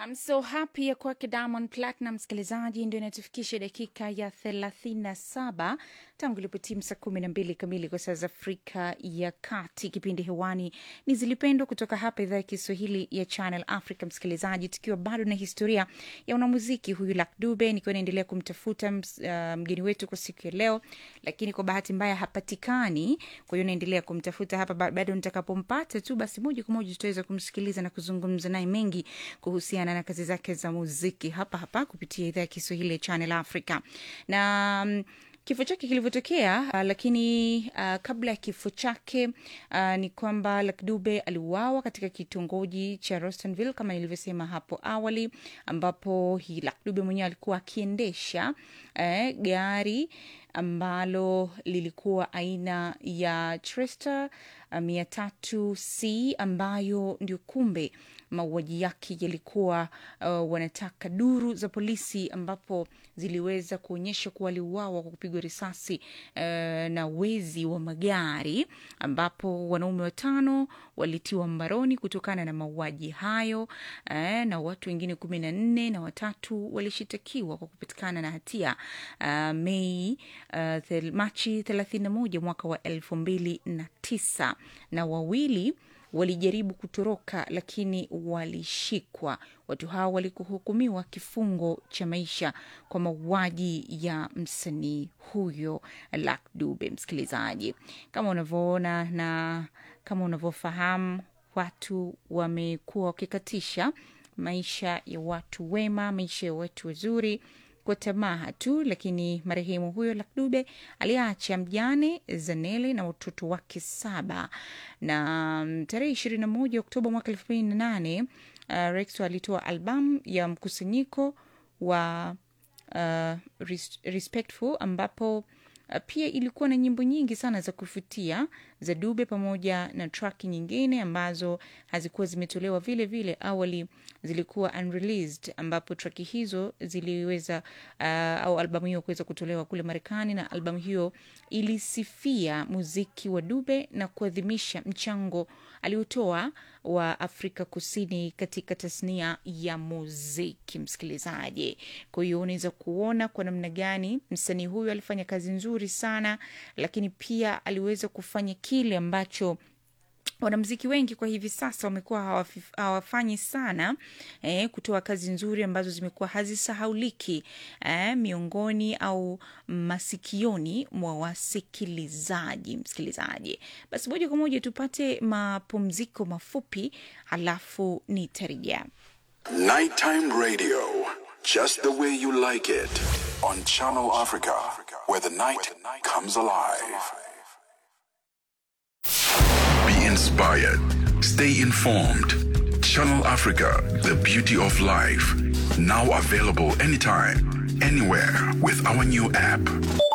I'm so happy ya kwake Diamond Platinum, msikilizaji, ndio inatufikisha dakika ya thelathini na saba tangu ilipotimu saa kumi na mbili kamili kwa saa za Afrika ya Kati. Kipindi hewani ni Zilipendwa kutoka hapa idhaa ya Kiswahili ya Channel Africa. Msikilizaji, tukiwa bado na historia ya unamuziki huyu Luck Dube, nikiwa naendelea kumtafuta uh, mgeni wetu kwa siku ya leo, lakini kwa bahati mbaya hapatikani. Kwa hiyo naendelea kumtafuta hapa, bado nitakapompata tu, basi moja kwa moja tutaweza kumsikiliza na kuzungumza naye mengi kuhusiana na kazi zake za muziki hapa hapa kupitia idhaa ya Kiswahili ya Channel Africa na um, kifo chake kilivyotokea, uh, lakini uh, kabla ya kifo chake uh, ni kwamba Luck Dube aliuawa katika kitongoji cha Rostanville kama nilivyosema hapo awali, ambapo hii Luck Dube mwenyewe alikuwa akiendesha eh, gari ambalo lilikuwa aina ya Tresta mia tatu c ambayo ndio kumbe mauaji yake yalikuwa uh, wanataka duru za polisi ambapo ziliweza kuonyesha kuwa aliuawa kwa kupigwa risasi uh, na wezi wa magari ambapo wanaume watano walitiwa mbaroni kutokana na mauaji hayo uh, na watu wengine kumi na nne na watatu walishitakiwa kwa kupatikana na hatia uh, Mei uh, thel, Machi thelathini na moja mwaka wa elfu mbili na tisa na wawili walijaribu kutoroka lakini walishikwa. Watu hao walikuhukumiwa kifungo cha maisha kwa mauaji ya msanii huyo Luck Dube. Msikilizaji, kama unavyoona na kama unavyofahamu, watu wamekuwa wakikatisha maisha ya watu wema, maisha ya watu wazuri kwa tamaa tu, lakini marehemu huyo Luck Dube aliacha mjane Zanele na watoto wake saba. Na tarehe ishirini na moja Oktoba mwaka elfu mbili na nane uh, Rexo alitoa albamu ya mkusanyiko wa uh, Respectful ambapo Uh, pia ilikuwa na nyimbo nyingi sana za kuvutia za Dube pamoja na track nyingine ambazo hazikuwa zimetolewa vile vile awali, zilikuwa unreleased, ambapo track hizo ziliweza uh, au albamu hiyo kuweza kutolewa kule Marekani, na albamu hiyo ilisifia muziki wa Dube na kuadhimisha mchango aliotoa wa Afrika Kusini katika tasnia ya muziki. Msikilizaji, kwa hiyo unaweza kuona kwa namna gani msanii huyu alifanya kazi nzuri sana, lakini pia aliweza kufanya kile ambacho wanamziki wengi kwa hivi sasa wamekuwa hawafanyi sana eh, kutoa kazi nzuri ambazo zimekuwa hazisahauliki eh, miongoni au masikioni mwa wasikilizaji. Msikilizaji, basi moja kwa moja tupate mapumziko mafupi, halafu nitarejea. Nighttime radio, just the way you like it, on Channel Africa, where the night comes alive. Be inspired. Stay informed. Channel Africa, the beauty of life. Now available anytime, anywhere with our new app.